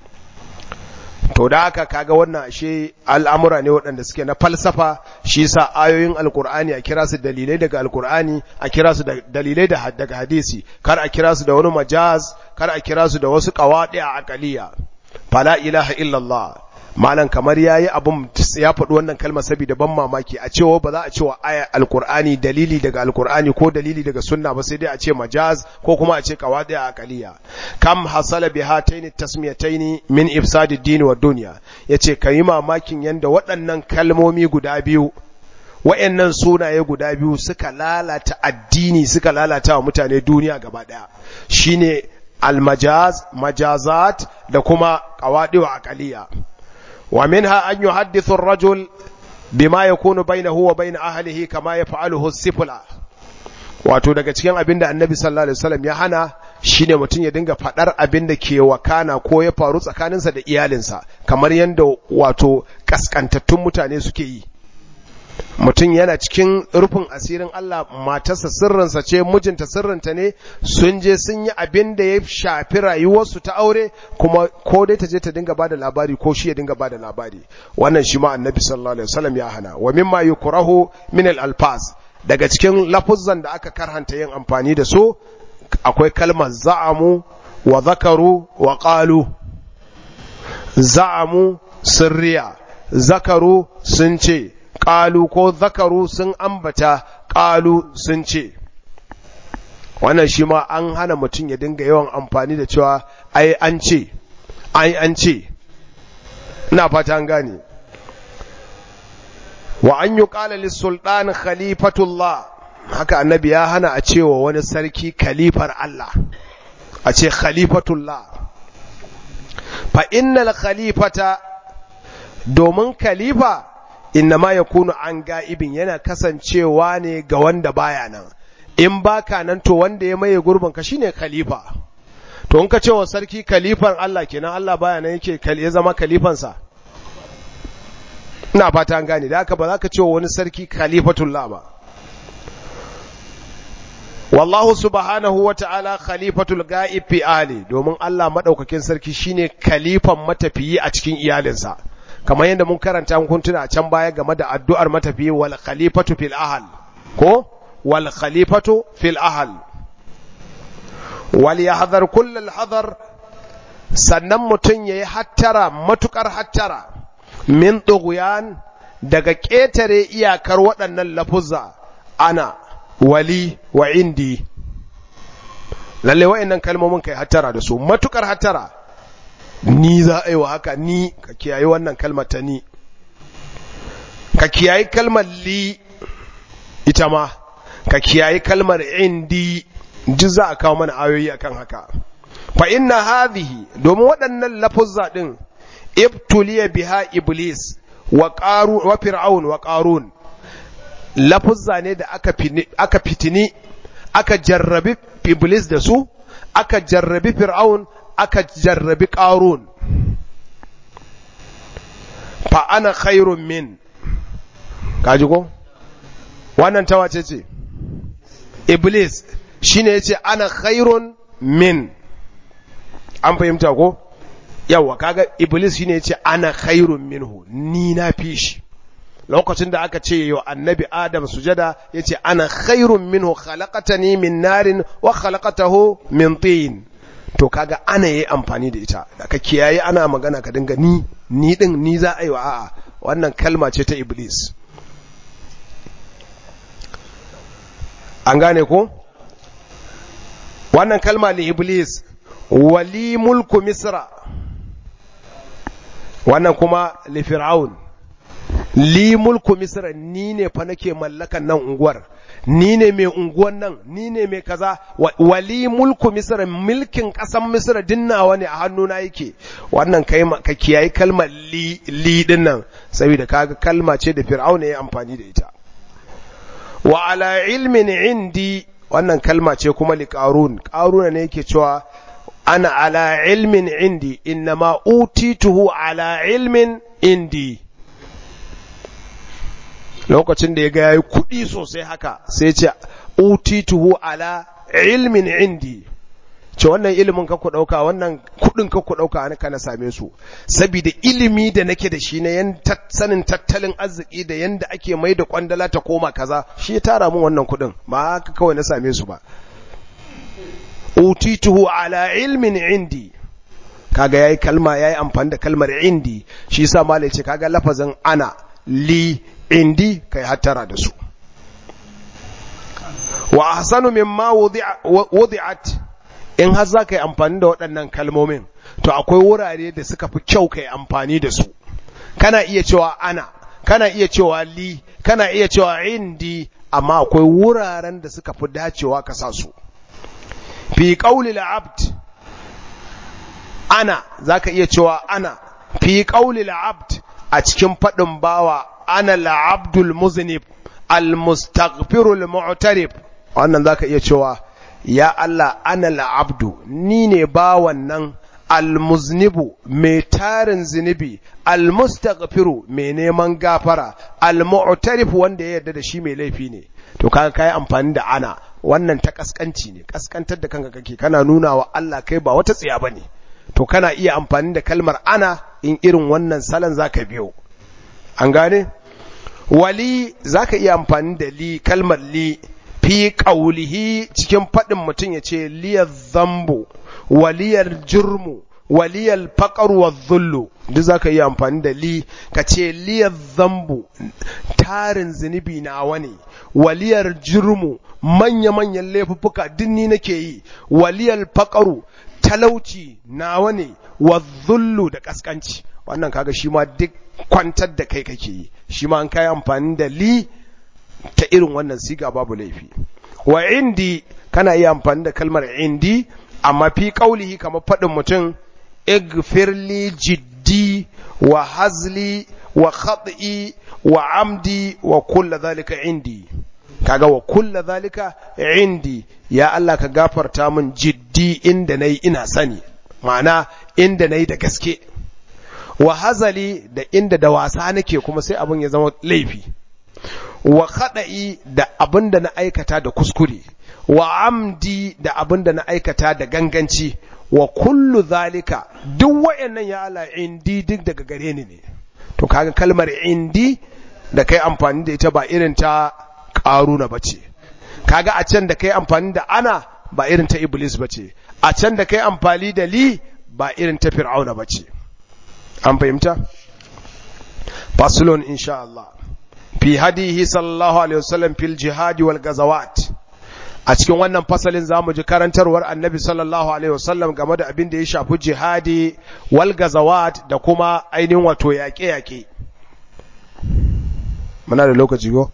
to da haka kaga wannan ashe al'amura ne waɗanda suke na falsafa shi sa ayoyin alkur'ani a kira su dalilai daga alkur'ani a kira su dalilai daga hadisi kar a kira su da wani majaz kar a kira su da wasu qawaɗi a aqaliya fala ilaha illallah malam kamar yayi abun ya faɗi wannan kalmar saboda ban mamaki a cewa ba za a cewa aya alqur'ani dalili daga alqur'ani ko dalili daga sunna ba sai dai a ce majaz ko kuma a ce qawadi a aqaliya kam hasala bi hataini tasmiyataini min ifsad ad-din wa dunya yace kai mamakin yanda waɗannan kalmomi guda biyu wayannan sunaye guda biyu suka lalata addini suka lalata wa mutane duniya gaba daya shine almajaz majazat da kuma qawadi wa aqaliya ومنها أن يحدث الرجل بما يكون بينه وبين أهله كما يفعله السفلى wato daga cikin abin da annabi sallallahu alaihi wasallam ya hana shine mutum ya dinga fadar abin da ke wakana ko ya faru tsakaninsa da iyalinsa kamar yadda wato kaskantattun mutane suke yi mutum yana cikin rufin asirin Allah matarsa sirrinsa ce mijinta sirrinta ne sun je sun yi abin da ya shafi rayuwarsu ta aure kuma ko dai ta je ta dinga bada labari ko shi ya dinga bada labari wannan shi ma annabi sallallahu alaihi wasallam ya hana wa mimma yukrahu min al alfaz daga cikin lafuzzan da aka karhanta yin amfani da su akwai kalmar za'amu wa zakaru wa qalu za'amu sirriya zakaru sun ce ƙalu ko zakaru sun ambata ƙalu sun ce wannan shi ma an hana mutum ya dinga yawan amfani da cewa ai an ce ai an ce ina fata an gane wa an yi ƙala lissulɗan khalifatullah haka annabi ya hana a cewa wani sarki khalifar Allah a ce khalifatullah fa innal khalifata domin khalifa innama ya kunu an ga'ibin yana kasancewa ne ga wanda baya nan in baka nan to wanda ya maye gurbin ka shine khalifa to in ka ce wa sarki khalifan Allah kenan Allah baya nan yake ya zama khalifansa ina fata an gane da haka ba za ka ce wa wani sarki khalifatullah ba wallahu subhanahu wa ta'ala khalifatul ga'ib fi ali domin Allah madaukakin sarki shine khalifan matafiyi a cikin iyalinsa kamar yadda mun karanta kun tuna can baya game da addu'ar matafiyi wal khalifatu fil ahal ko wal khalifatu fil ahal wal yahdhar kullal hadar sannan mutun yayi hattara matukar hattara min tughyan daga ketare iyakar waɗannan lafuzza ana wali wa indi lalle wa'annan kalmomin kai hattara da su matukar hattara ni za a yi wa haka ni ka kiyaye wannan kalmar ta ni ka kiyaye kalmar li ita ma ka kiyaye kalmar indi ji za a kawo mana ayoyi akan haka fa inna hadhihi domin waɗannan lafuzza din ibtuliya biha iblis wa qaru wa fir'aun wa qarun lafuzza ne da aka aka fitini aka jarrabi iblis da su aka jarrabi fir'aun aka jarrabi ƙarun fa ana khairun min kaji ko wannan ta wace ce iblis shine yace ana khairun min an fahimta ko yawa kaga iblis shine yace ana khairun minhu ni na fi shi lokacin da aka ce yau annabi adam sujada yace ana khairun minhu khalaqatani min narin wa khalaqatahu min tin to kaga ana yi amfani da ita da ka kiyaye ana magana ka dinga ni ni din ni za a yi wa a'a wannan kalma ce ta iblis an gane ko wannan kalma li iblis wali mulku misra wannan kuma li fir'aun li mulku misra ni ne fa nake mallakan nan unguwar ni ne mai unguwan nan ni ne mai kaza wali mulku misra milkin kasan misra dinnawa ne a hannuna yake wannan kai ka kiyayi kalmar li li din nan saboda kaga kalma ce da fir'auna ya amfani da ita wa ala ilmin indi wannan kalma ce kuma li qarun qaruna ne yake cewa ana ala ilmin indi innama utituhu ala ilmin indi lokacin da ya ga yayi kuɗi sosai haka sai ce utituhu ala ilmin indi ce wannan ilimin ka ku dauka wannan kuɗin ka ku dauka an kana same su saboda ilimi da nake da shi na yan sanin tattalin arziki da yanda ake mai da kwandala ta koma kaza shi ya tara mun wannan kuɗin ba haka kawai na same su ba utituhu ala ilmin indi kaga yayi kalma yayi amfani da kalmar indi shi yasa malai ce kaga lafazin ana li indi kai hattara da su wa ahsanu mimma wudi'at in har za ka yi amfani da waɗannan kalmomin to akwai wurare da suka fi kyau ka yi amfani da su kana iya cewa ana kana iya cewa li kana iya cewa indi amma akwai wuraren da suka fi dacewa ka sa su fi ƙauli abd ana za ka iya cewa ana fi ƙauli abd a cikin faɗin bawa ana la'abdul muznib al-mustaghfirul mu'tarif wannan za ka iya cewa ya Allah ana la'abdu ni ne bawan nan almuznibu mai tarin zunubi almustaghfiru mai neman gafara almu'tarif wanda ya yarda da shi mai laifi ne to kaga kai amfani da ana wannan ta kaskanci ne kaskantar da kanka kake kana nuna wa Allah kai ba wata tsiya bane to kana iya amfani da kalmar ana in irin wannan salon zaka biyo an gane wali zaka iya amfani da li kalmar li fi ƙaulihi cikin faɗin mutum ya ce liyar zambo waliyar jirmu waliyar faƙar wa zullu duk za ka yi amfani da li ka ce liyar zambo tarin zunubi na wani waliyar jirmu manya-manyan laifuffuka dinni nake yi waliyar faƙaru talauci na wani wa zullu da ƙasƙanci wannan kaga shi ma duk kwantar da kai kake yi shi ma an kai amfani da li ta irin wannan siga babu laifi wa indi kana iya amfani da kalmar indi amma fi kaulihi kamar faɗin mutum igfirli jiddi wa hazli wa khad'i wa amdi wa kulla zalika indi kaga wa kulla zalika indi ya Allah ka gafarta min jiddi inda nayi ina sani ma'ana inda nayi da gaske wa hazali da inda da wasa nake kuma sai abin ya zama laifi wa kaɗa'i da abin da na aikata da kuskure, wa amdi da abin da na aikata da ganganci, wa kullu zalika duk wayannan ya Allah indi duk daga gare ni ne. To kaga kalmar indi da kai amfani da ita ba irin ta ƙaruna ba ce. Kaga a can da kai amfani da ana ba irin ta Iblis ba ce, a can da kai amfani da li ba irin ta Fir'auna ba ce. An fahimta? Fasulun insha Allah. fi hadihi sallallahu alaihi wasallam fil jihadi wal gazawat a cikin wannan fasalin zamu ji karantarwar annabi sallallahu alaihi wasallam game da abin da ya shafi jihadi wal gazawat da kuma ainihin wato yaƙe-yaƙe muna da lokaci go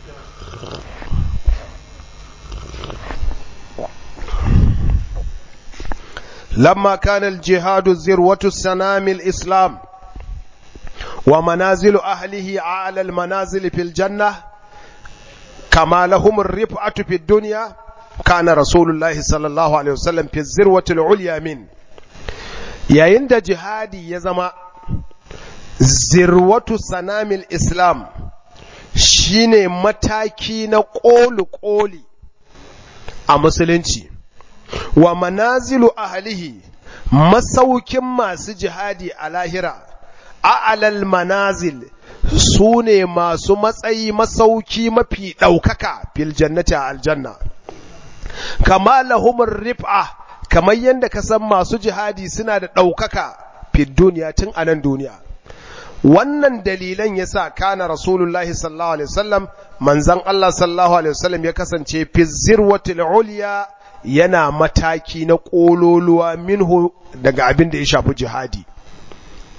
lamma kana al jihadu zirwatu sanamil islam ومنازل أهله أعلى المنازل في الجنة كما لهم الرفعة في الدنيا كان رسول الله صلى الله عليه وسلم في الذروة العليا من yayin da jihadi ya zama zirwatu sanamil islam shine mataki na ƙoli-ƙoli a musulunci wa manazilu ahlihi masaukin masu jihadi a lahira a'alal manazil su ne masu matsayi masauki mafi ɗaukaka fil jannati a aljanna kama lahumar rif'a kamar yadda ka san masu jihadi suna da ɗaukaka fil duniya tun a nan duniya wannan dalilan ya sa kana rasulullahi sallallahu alaihi wasallam manzan Allah sallallahu alaihi wasallam ya kasance fi zirwatil uliya yana mataki na ƙololuwa minhu daga abin da ya shafi jihadi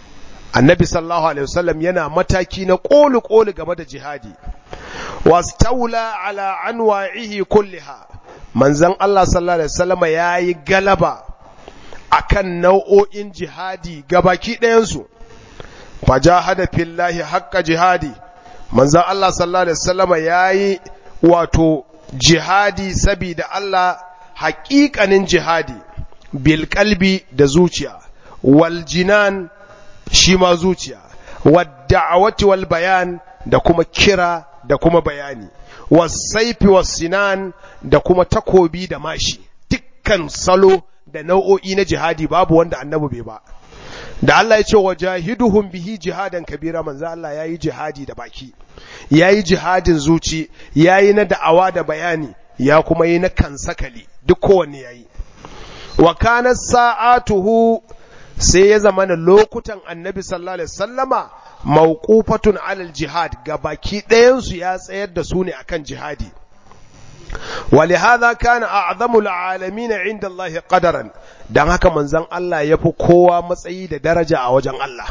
annabi sallallahu alaihi wasallam yana mataki na kolu kolu game da jihadi wastaula ala anwa'ihi kulliha manzon Allah sallallahu alaihi wasallam yayi galaba akan nau'o'in jihadi gabaki ɗayan su fajahada fillahi haqqa jihadi manzon Allah sallallahu alaihi wasallam yayi wato jihadi sabida Allah haƙiƙanin jihadi bil kalbi da zuciya wal jinan shi ma zuciya wadda'awati wal bayan da kuma kira da kuma bayani wasaifi sinan da kuma takobi da mashi dukkan salo da nau'o'i na jihadi babu wanda annabi bai ba da Allah ya ce wa jahiduhum bihi jihadan kabira manzo Allah yayi jihadi da baki yayi jihadin zuci yayi na da'awa da bayani ya kuma yi na kansakali duk kowanne yayi wa kana sa'atuhu sai ya zama na lokutan annabi sallallahu alaihi sallama mawqufatun alal jihad ga baki ɗayansu ya tsayar da su ne akan jihadi ولهذا كان أعظم العالمين عند الله قدرا dan haka manzon Allah yafi kowa matsayi da daraja a wajen Allah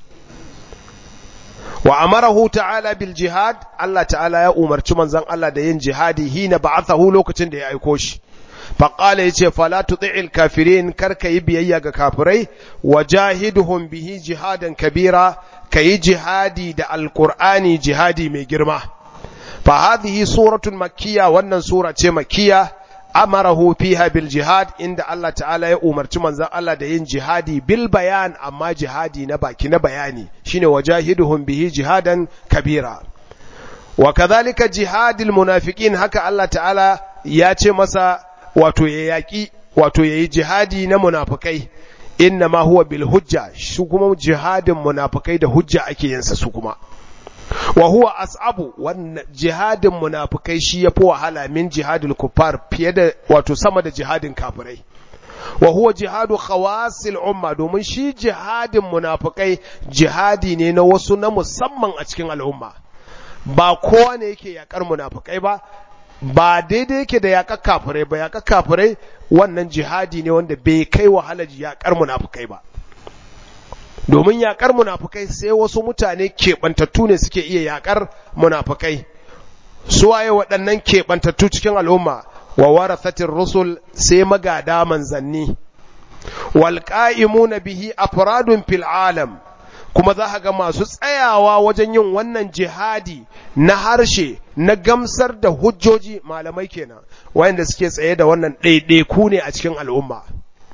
wa amarahu ta'ala bil jihad Allah ta'ala ya umarci manzon Allah da yin jihadi hina ba'athahu lokacin da ya aiko shi faƙala ya ce fala tuti'il kafirin kar ka yi biyayya ga kafirai wa jahiduhum bihi jihadan kabira ka yi jihadi da alƙur'ani jihadi mai girma fa hadhihi suratun makkiya wannan sura ce makkiya amarahu fiha bil jihad inda Allah ta'ala ya umarci manzon Allah da yin jihadi bil bayan amma jihadi na baki na bayani shine wajahiduhum bihi jihadan kabira wa kadhalika jihadil munafiqin haka Allah ta'ala ya ce masa wato ya yaƙi wato ya yi jihadi na munafukai inna ma huwa bil hujja shi kuma jihadin munafukai da hujja ake yinsa su kuma wa huwa as'abu wannan jihadin munafukai shi yafi wahala min jihadul kuffar fiye da wato sama da jihadin kafirai wa huwa jihadu khawasil umma domin shi jihadin munafukai jihadi ne na wasu na musamman a cikin al'umma ba kowa ne yake yakar munafukai ba ba daidai yake da yaƙar kafirai ba yaƙar kafirai wannan jihadi ne wanda bai kai wahalar yaƙar munafukai ba domin yaƙar munafukai sai wasu mutane keɓantattu ne suke iya yaƙar munafukai suwaye waɗannan keɓantattu cikin al'umma wa warathatir rusul sai magada manzanni wal qa'imuna bihi afradun fil alam kuma za ga masu tsayawa wajen yin wannan jihadi na harshe na gamsar da hujjoji malamai kenan wayanda suke tsaye da wannan ɗaiɗaiku ne a cikin al'umma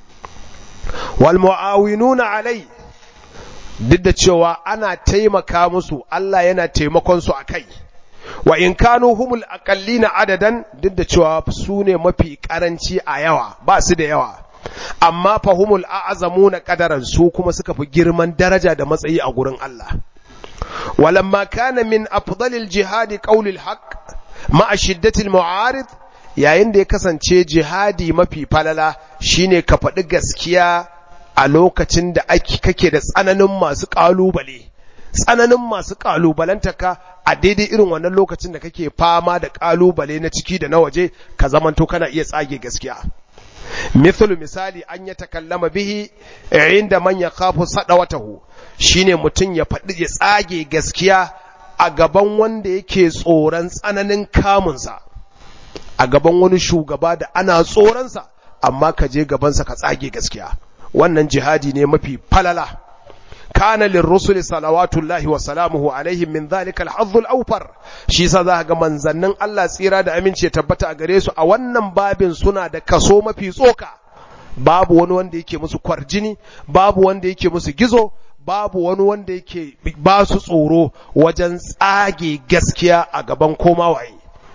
wal mu'awinuna alai duk da cewa ana taimaka musu Allah yana taimakon su akai wa in kanu humul aqallina adadan duk da cewa su ne mafi karanci a yawa ba su da yawa amma fahumul a'zamuna qadaran su kuma suka fi girman daraja da matsayi a gurin Allah walamma kana min afdalil jihadi qaulil haqq ma'a shiddatil mu'arid yayin da ya kasance jihadi mafi falala shine ka faɗi gaskiya a lokacin da ake kake da tsananin masu ƙalubale tsananin masu ƙalubalantaka a daidai irin wannan lokacin da kake fama da ƙalubale na ciki da na waje ka zamanto kana iya tsage gaskiya mithlu misali an ya takallama bihi inda man yakhafu sadawatahu shine mutum ya faɗi ya tsage gaskiya a gaban wanda yake tsoron tsananin kamunsa a gaban wani shugaba da ana tsoronsa amma ka je gabansa ka tsage gaskiya wannan jihadi ne mafi falala kana lirrusuli salawatullahi wa salamuhu alaihim min dhalika al awfar shi yasa za ga manzannin Allah tsira da aminci ya tabbata a gare su a wannan babin suna da kaso mafi tsoka babu wani wanda yake musu kwarjini babu wanda yake musu gizo babu wani wanda yake ba su tsoro wajen tsage gaskiya a gaban koma waye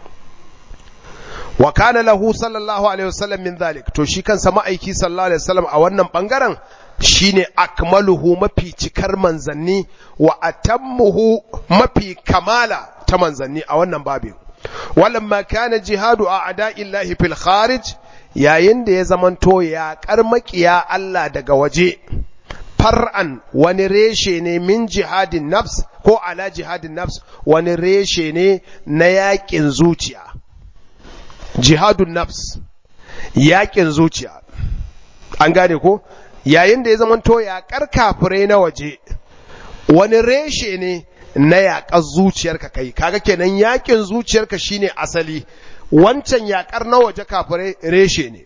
wa kana lahu sallallahu alaihi wasallam min dhalik to shi kansa ma'aiki sallallahu alaihi wasallam a wannan bangaren shine akmaluhu mafi cikar manzanni wa atammuhu mafi kamala ta manzanni a wannan babin walamma kana jihadu a ada'illahi fil kharij yayin da ya zamanto ya karmakiya Allah daga waje far'an wani reshe ne min jihadin nafs ko ala jihadin nafs wani reshe ne na yakin zuciya jihadun nafs yakin zuciya an gane ko yayin da ya zamanto yaƙar kafirai na waje wani reshe ne na yaƙar zuciyarka kai kaga kenan yaƙin zuciyarka shine asali wancan yaƙar na waje kafirai reshe ne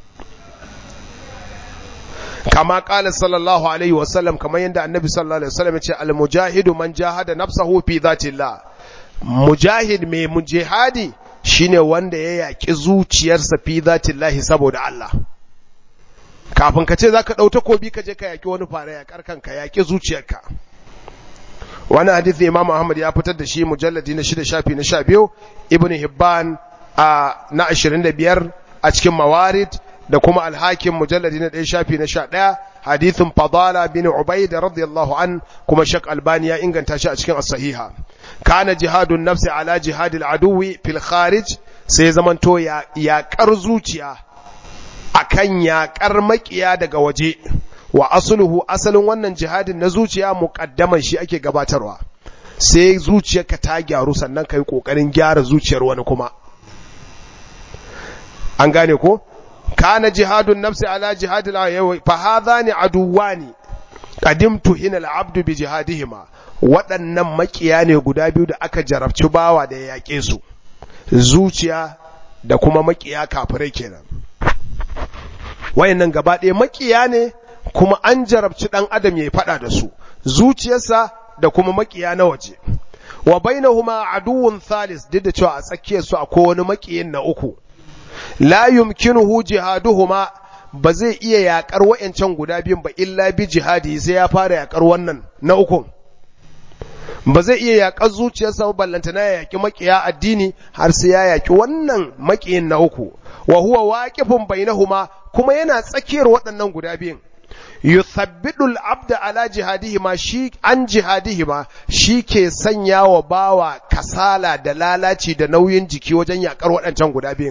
kama ƙala sallallahu alaihi wasallam kamar yadda annabi sallallahu alaihi wasallam ya ce almujahidu man jahada nafsahu fi dhatillah mujahid mai mujahadi shine wanda ya yaƙi zuciyarsa fi dhatillahi saboda Allah kafin ka ce zaka ɗau takobi ka je ka yaƙi wani fara yaƙar kanka yaƙi zuciyarka wani hadisi imam ahmad ya fitar da shi mujalladi na shida shafi na sha biyu ibn hibban a na ashirin da biyar a cikin mawarid da kuma alhakim mujalladi na ɗaya shafi na sha ɗaya hadithin fadala bin ubaid radiyallahu an kuma shak albani ya inganta shi a cikin as-sahiha kana jihadun nafsi ala jihadil aduwi fil kharij sai zamanto ya yaƙar zuciya akan yaƙar makiya daga waje wa asluhu asalin wannan jihadin na zuciya muqaddaman shi ake gabatarwa sai zuciyarka ta gyaru sannan kai kokarin gyara zuciyar wani kuma an gane ko kana jihadun nafsi ala jihadil ayawi fa hadhani aduwani qadimtu hina al-abdu bi jihadihima waɗannan makiya ne guda biyu da aka jarabci bawa da ya yaƙe su zuciya da kuma makiya kafirai kenan wayannan gaba ɗaya makiya ne kuma an jarabci ɗan adam ya faɗa da su zuciyarsa da kuma makiya na waje wa bainahuma aduwwun thalis duk da cewa a tsakiyar su akwai wani makiyin na uku la yumkinuhu jihaduhuma ba zai iya yakar wayancan guda biyun ba illa bi jihadi sai ya fara yakar wannan na uku ba zai iya yakar zuciyarsa ba ballanta na yaki makiya addini har sai ya yaki wannan makiyin na uku wa huwa waqifun bainahuma kuma yana tsakiyar waɗannan guda biyun yuthabbidu al-abda ala jihadihima shi an jihadihima shi ke sanya wa bawa kasala da lalaci da nauyin jiki wajen yakar waɗancan guda biyun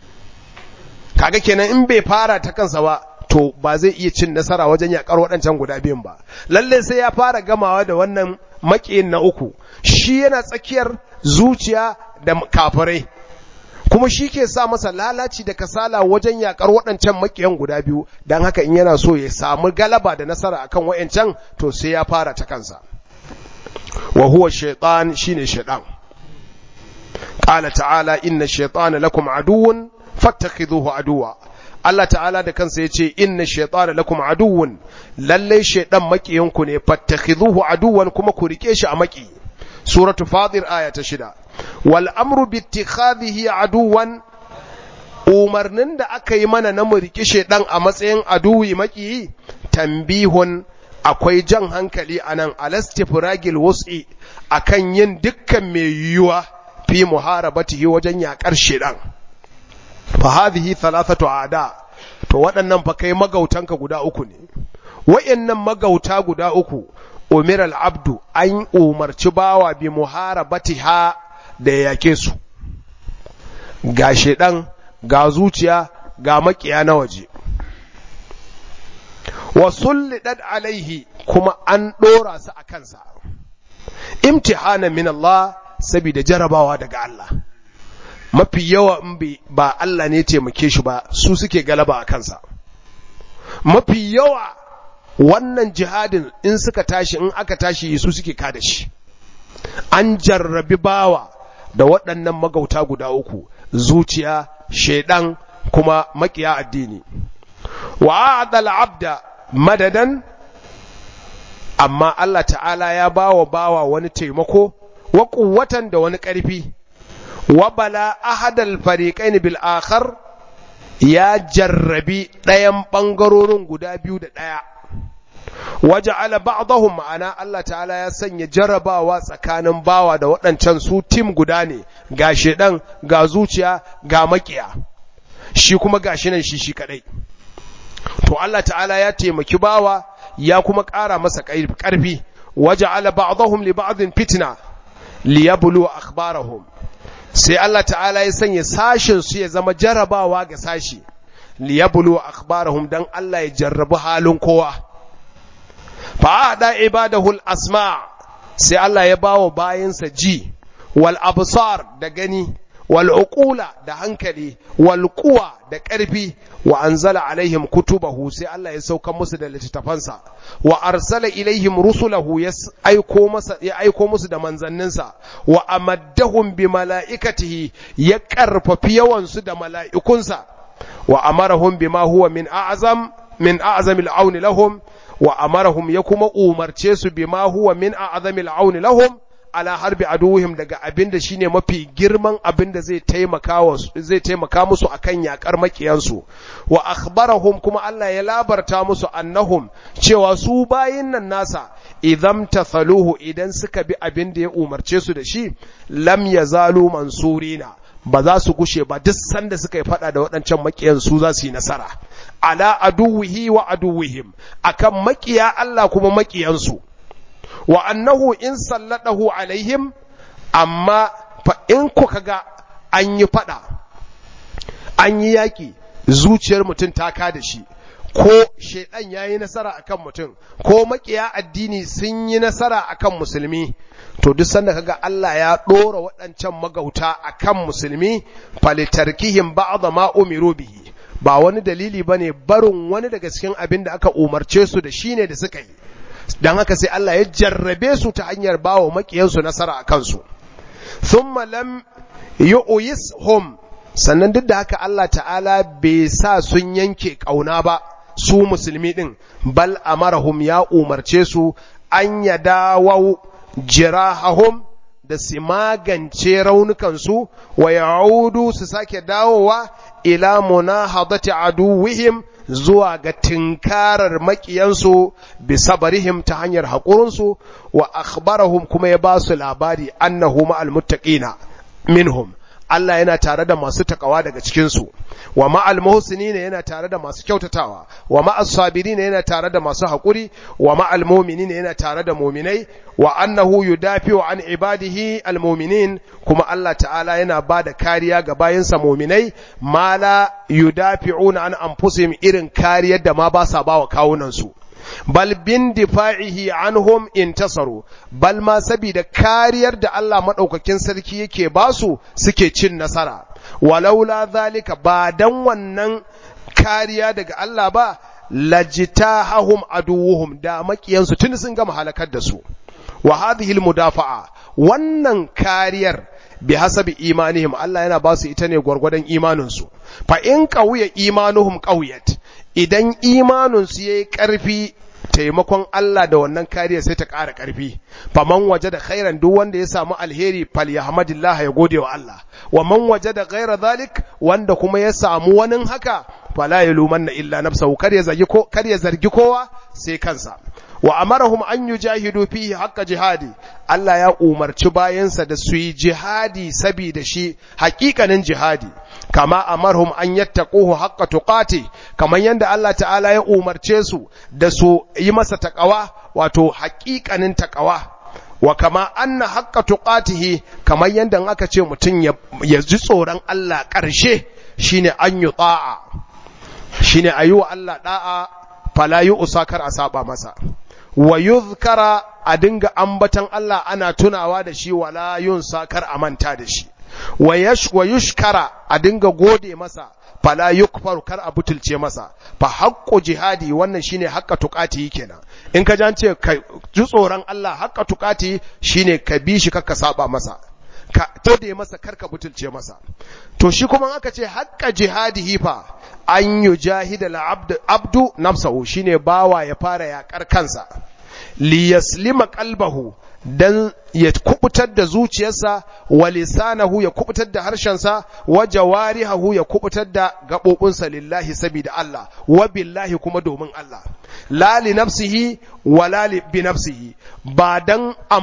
kaga kenan in bai fara ta kansa ba to ba zai iya cin nasara wajen yakar waɗancan guda biyun ba lalle sai ya fara gamawa da wannan makiyin na uku shi yana tsakiyar zuciya da kafirai kuma shi ke sa masa lalaci da kasala wajen yakar waɗancan makiyan guda biyu don haka in yana so ya samu galaba da nasara akan waɗancan to sai ya fara ta kansa wa huwa shaitan shine shaitan qala ta'ala inna shaytana lakum aduwwun fattakhidhuhu aduwa Allah ta'ala da kansa yace inna shaytana lakum aduwwun lalle shaydan makiyanku ne fattakhidhuhu aduwan kuma ku rike shi a maki suratu fatir aya ta shida wal amru bi ittikhadhihi aduwan umarnin da aka yi mana na mu rike shaydan a matsayin aduwi maki tambihun akwai jan hankali anan alastifragil wus'i akan yin dukkan mai yiwuwa fi muharabatihi wajen yakar shaydan fa hadhihi thalathatu aada to waɗannan fa kai magautanka guda uku ne wayannan magauta guda uku umira al-abdu an umarci bawa bi muharabatiha da yake su ga shedan ga zuciya ga makiya na waje wa sullidat alaihi kuma an dora su a kansa imtihana min Allah saboda jarabawa daga Allah mafi yawa in ba Allah ne taimake shi ba su suke galaba a kansa mafi yawa wannan jihadin in suka tashi in aka tashi su suke kada shi an jarrabi bawa da waɗannan magauta guda uku zuciya shaidan kuma makiya addini wa adal abda madadan amma Allah ta'ala ya bawa bawa wani taimako wa kuwatan da wani ƙarfi wabala ahadal fariqain bil akhar ya jarrabi ɗayan ɓangarorin guda biyu da ɗaya waja'ala ba'dahum ma'ana Allah ta'ala ya sanya jarrabawa tsakanin bawa da waɗancan su tim guda ne ga shedan ga zuciya ga makiya shi kuma gashi nan shi shi kadai to Allah ta'ala ya taimaki bawa ya kuma ƙara masa ƙarfi waja'ala ba'dahum li ba'dhin fitna liyablu akhbarahum sai Allah ta'ala ya sanya sashin su ya zama jarabawa ga sashi liyablu akhbarahum dan Allah ya jarrabu halin kowa fa ada ibadahul asma sai Allah ya bawo bayinsa ji wal absar da gani wal uqula da hankali wal quwa da ƙarfi wa anzala alaihim kutubahu sai Allah ya sauka musu da littattafansa wa arsala ilaihim rusulahu ya aiko masa ya aiko musu da manzanninsa wa amaddahum bi malaikatihi ya karfafi yawan su da mala'ikunsa wa amarahum bima huwa min a'zam min a'zamil auni lahum wa amarahum ya kuma umarce su bima huwa min a'zamil auni lahum ala harbi aduwihim daga abin da shine mafi girman abin da zai taimaka zai taimaka musu akan yakar makiyansu wa akhbarahum kuma Allah ya labarta musu annahum cewa su bayin nan nasa idan tathaluhu idan suka bi abin da ya umarce su da shi lam yazalu mansurina ba za su gushe ba duk sanda suka yi fada da waɗancan makiyan su za su yi nasara ala aduwihi wa aduwihim akan makiya Allah kuma makiyansu wa annahu in salladahu alaihim amma fa in kuka ga an yi fada an yi yaki zuciyar mutum ta ka da shi ko shaidan ya yi nasara akan mutum ko makiya addini sun yi nasara akan musulmi to duk sanda kaga Allah ya ɗora waɗancan magauta akan musulmi falitarkihim ba'dha ma umiru bihi ba wani dalili bane barin wani daga cikin abin da aka umarce su da shine da suka yi dan haka sai Allah ya jarrabe su ta hanyar bawa makiyansu nasara a kansu thumma lam yu'yishum sannan duk da haka Allah ta'ala bai sa sun yanke kauna ba su musulmi din bal amarahum ya umarce su an yadawu jirahahum da su magance raunukansu wa ya'udu su sake dawowa ila munahadati aduwihim zuwa ga tinkarar makiyansu bi sabarihim ta hanyar haƙurinsu wa akhbarahum kuma ya ba su labari annahu ma'al muttaqina minhum Allah yana tare da masu takawa daga cikinsu wa ma'al muhsinina yana tare da masu kyautatawa wa ma'as sabirina yana tare da masu haƙuri wa ma'al mu'minina yana tare da mu'minai wa annahu yudafi'u an ibadihi almu'minin kuma Allah ta'ala yana ba da kariya ga bayinsa mu'minai ma la yudafi'una an anfusihim irin kariyar da ma ba sa bawa kawunan su bal bin difa'ihi anhum intasaru bal ma sabida kariyar da Allah madaukakin sarki yake basu suke cin nasara walaula zalika ba dan wannan kariya daga Allah ba lajitahum aduwuhum da makiyansu tun sun gama halakar da su wa hadhihi almudafa'a wannan kariyar bi hasabi imanihim Allah yana ba su ita ne gwargwadon imaninsu fa in qawiya imanuhum qawiyat idan imaninsu yayi karfi taimakon Allah da wannan kariya sai ta ƙara ƙarfi faman waje da khairan duk wanda ya samu alheri fal yahmadillah ya gode wa Allah wa man waje da ghaira zalik wanda kuma ya samu wani haka fala yalumanna illa nafsahu kar ya zargi ko kar ya zargi kowa sai kansa wa amarahum an yujahidu fihi haqqa jihadi Allah ya umarci bayansa da su yi jihadi saboda shi haƙiƙanin jihadi kama amarhum an yattaquhu haqqa tuqati kaman yanda Allah ta'ala ya umarce su da su yi masa taqawa wato haƙiƙanin taqawa wa kama anna haqqa tuqatihi kaman yanda aka ce mutum ya ji tsoron Allah ƙarshe shine an yi ta'a shine ayi wa Allah da'a fala yi usakar a saba masa wa yuzkara a dinga ambatan Allah ana tunawa da shi wala yun sakar a manta da shi wa yushkara a dinga gode masa fala yukfaru kar a butulce masa fa haqqu jihadi wannan shine haqqa tuqati kenan in ka jance ka ji tsoron Allah haqqa tuqati shine ka bi shi kakka saba masa ka tode masa karka butulce masa to shi kuma aka ce haqqa jihadihi fa an yujahida al-abdu abdu nafsahu shine bawa ya fara yakar kansa li yaslima qalbahu dan ya kubutar da zuciyarsa wa lisanahu ya kubutar da harshensa wa jawarihahu ya kubutar da gabobinsa lillahi sabida Allah wa billahi kuma domin Allah la li nafsihi wa la li bi nafsihi ba dan